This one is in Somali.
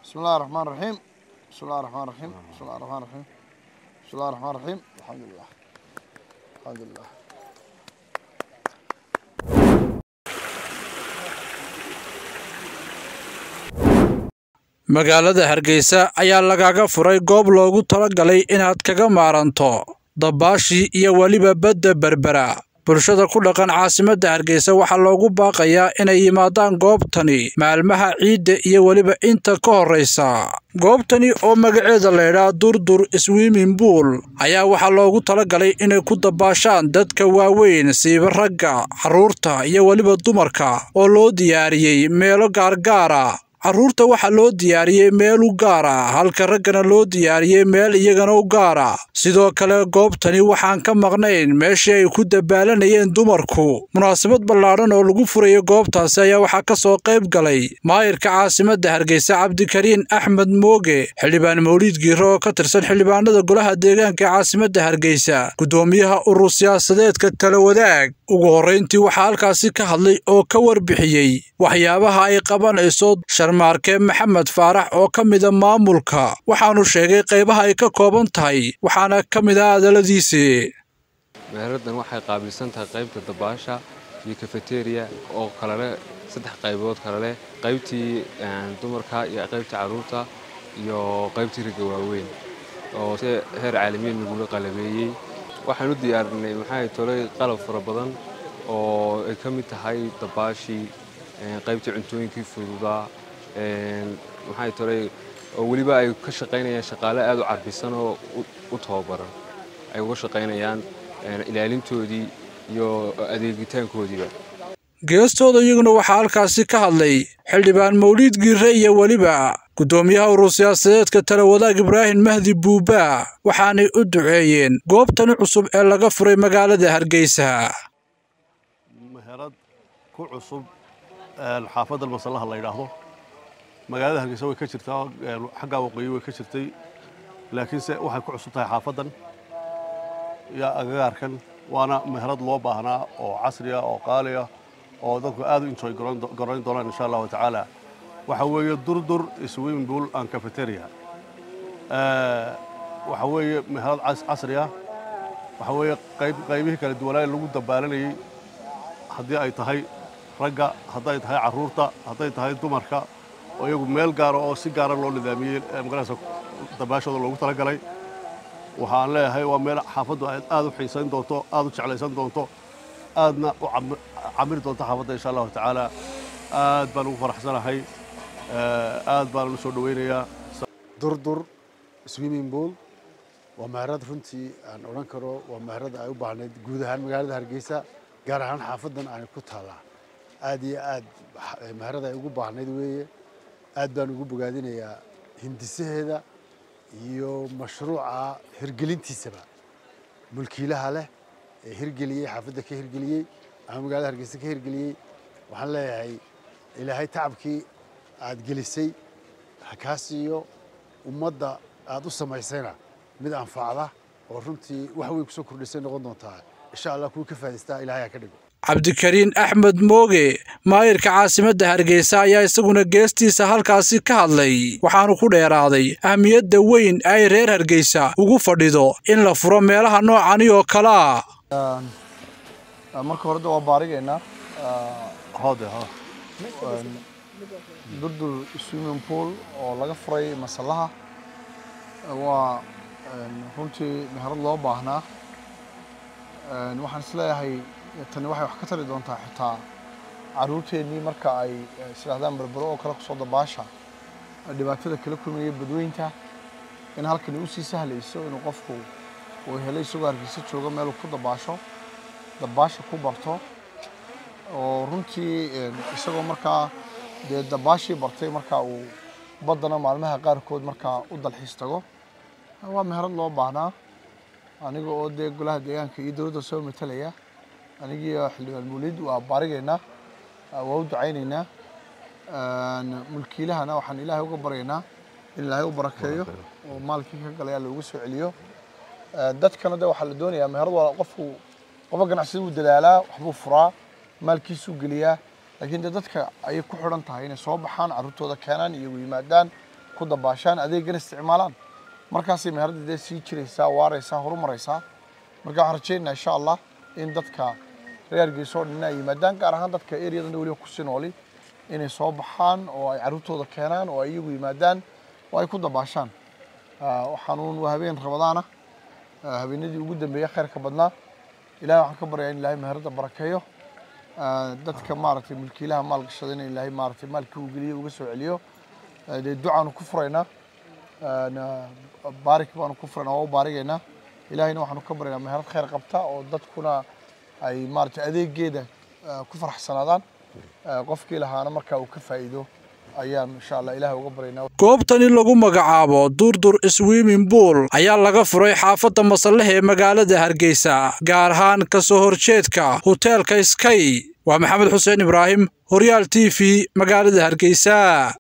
بسم الله الرحمن الرحيم بسم الله الرحمن الرحيم بسم الله الرحمن الرحيم بسم الله الرحمن الرحيم الحمد لله الحمد لله magaalada hargeysa ayaa lagaga furay goob loogu talagalay inaad kaga maaranto dabaashii iyo weliba badda berbera bulshada ku dhaqan caasimadda hargeysa waxaa loogu baaqayaa inay yimaadaan goobtani maalmaha ciidda iyo weliba inta ka horraysa goobtani oo magaceeda laydhaa durdur swimming buol ayaa waxaa loogu talagalay inay ku dabaashaan dadka waaweyn siiba ragga carruurta iyo weliba dumarka oo loo diyaariyey meelo gaargaara carruurta waxaa loo diyaariyey meel u gaara halka raggana loo diyaariyey meel iyagana u gaara sidoo kale goobtani waxaan ka maqnayn meeshii ay ku dabaalanayeen dumarku munaasabad ballaadhan oo lagu furayo goobtaasi ayaa waxaa ka soo qayb galay maayirka caasimadda hargeysa cabdikariin axmed mooge xildhibaan mawliid giiro oo ka tirsan xildhibaanada golaha deegaanka ee caasimadda hargeysa guddoomiyaha urur siyaasadeedka tala wadaag ugu horrayntii waxaa halkaasi ka hadlay oo ka warbixiyey waxyaabaha ay qabanayso sharmaarke maxamed faarax oo ka mida maamulka waxaanu sheegay qaybaha ay ka kooban tahay waxaana ka mid ah hadalladiisii meeradan waxay qaabilsan tahay qaybta dabaasha iyo kafeteriya oo kale leh saddex qaybood kale leh qaybtii dumarka iyo qaybtii carruurta iyo qaybtii ragga waaweyn oo si heer caalamiyan lagula qalabeeyey waxaan u diyaarinay maxay tolay qalab fara badan oo ay ka mid tahay dabaashii qaybtii cuntooyinkii fududaa maxay tolay oo weliba ay ka shaqaynayaan shaqaale aad u carbisan oo u tababaran ay uga shaqaynayaan ilaalintoodii iyo adeegitaankoodiiba geestooda iyaguna waxaa halkaasi ka hadlay xildhibaan mawliid giire iyo weliba guddoomiyaha urur siyaasadeedka tala wadaag ibraahim mahdi buubaa waxaanay u duceeyeen goobtani cusub ee laga furay magaalada hargeysa meherad ku cusub xaafadda masallaha la yidhaahdo magaalada hargeysa way ka jirtaa xaggaa waqooyi way ka jirtay laakiinse waxay ku cusub tahay xaafaddan iyo agagaarkan waana meherad loo baahnaa oo casriya oo qaaliya oo dadku aad u enjoy garayn doonaan insha allahu tacaala waxa weeye durdur swimming pool and cafeteria waxa weeye meherad casriya waxa weeye qaybihii kala duwanaa lagu dabaalanayey haddii ay tahay ragga hadday tahay carruurta hadday tahay dumarka oo iyagu meel gaara oo si gaara loo nidaamiyey magaraysa dabaashooda loogu talagalay waxaan leeyahay waa meel xaafaddu aad u xiisayn doonto aad u jeclaysan doonto aadna u camiri doonto xaafadda insha allahu tacaala aad baan ugu faraxsanahay aad baan u soo dhowaynayaa durdur swimming pool waa meherad runtii aan odhan karo waa meherad ay u baahnayd guud ahaan magaalada hargeysa gaar ahaan xaafaddan aanay ku taallaa aad iyo aad meherad ay ugu baahnayd weeye aad baan ugu bogaadinayaa hindisaheeda iyo mashruuca hirgelintiisaba mulkiilaha leh ee hirgeliyey xaafadda ka hirgeliyey ama magaalada hargeysa ka hirgeliyey waxaan leeyahay ilaahay tacabkii aad gelisay ha kaa siiyo ummadda aad u samaysayna mid anfacda oo runtii wax weyn kusoo kordhisay noqon doontaa insha allah kuwii ka faa'idaystaa ilaahay ha ka dhigo cabdikariin axmed mooge maayirka caasimadda hargeysa ayaa isaguna geestiisa halkaasi ka hadlay waxaanu ku dheeraaday ahmiyadda weyn ay reer hargeysa ugu fadhido in la furo meelaha noocani oo kale ah marka hore waa baarigaynaa hode durdur swimming pool oo laga furay masallaha waa runtii meherad loo baahnaa waxaan isleeyahay tani waxay wax ka tari doontaa xitaa caruurteennii marka ay isdhahdaan berbero oo kale kusoo dabaasha dhibaatada kala kulmaya badweynta in halkani usii sahlayso inuu qofku uu helay isagoo hargeysa jooga meeluu ku dabaasho dabaasha ku barto oo runtii isagoo markaa dee dabaashii bartay markaa uu baddana maalmaha qaarkood markaa u dalxiis tago waa meherad loo baahnaa aniga oo dee golaha deegaanka iyo dowladda soo matalaya anigiiyo xildhibaan mawlid waa baarigaynaa waa u ducaynaynaa mulkiilahana waxaan ilaahay uga baryaynaa in ilaahay u barakeeyo oo maalkii ka galaya loogu soo celiyo dadkana de waxaa la doonayaa meherad waa qofku qofka ganacsida wuu dadaalaa waxbuu furaa maalkiisuu geliyaa laakiin de dadka ayay ku xidhan tahay inay soo baxaan carruurtooda keenaan iyagu yimaadaan ku dabaashaan adeegana isticmaalaan markaasay meherada dee sii jiraysaa waaraysaa horumaraysaa marka waxaan rajaynayaa insha allah in dadka reer hargeysa oo dhan ay yimaadaan gaar ahaan dadka ereyadan weliba kusii nooli inay soo baxaan oo ay carruurtooda keenaan oo ay iyagu yimaadaan oo ay ku dabaashaan waxaanuun waa habeen ramadaana habeenadii ugu dambeeya khayrka badnaa ilahay waxaan ka baryaa in ilaahay meherada barakeeyo dadka maaragtay mulkiilaha maalgashada in ilaahay maaragtay maalkii uu geliyo uga soo celiyo dee ducaanu ku furaynaa baarik baanu ku furaynaa waa u baarigaynaa ilaahayna waxaanu ka baryaynaa meherad khayr qabta oo dadkuna ay maaragtay adeegeeda ku faraxsanaadaan qofkii lahaana markaa uu ka faa'iido ayaan insha allah ilahay uga baryaynaa goobtani lagu magacaabo durdur swimming pool ayaa laga furay xaafadda masallaha ee magaalada hargeysa gaar ahaan ka soo horjeedka hoteelka sky waa maxamed xuseen ibraahim horyaal t v magaalada hargeysa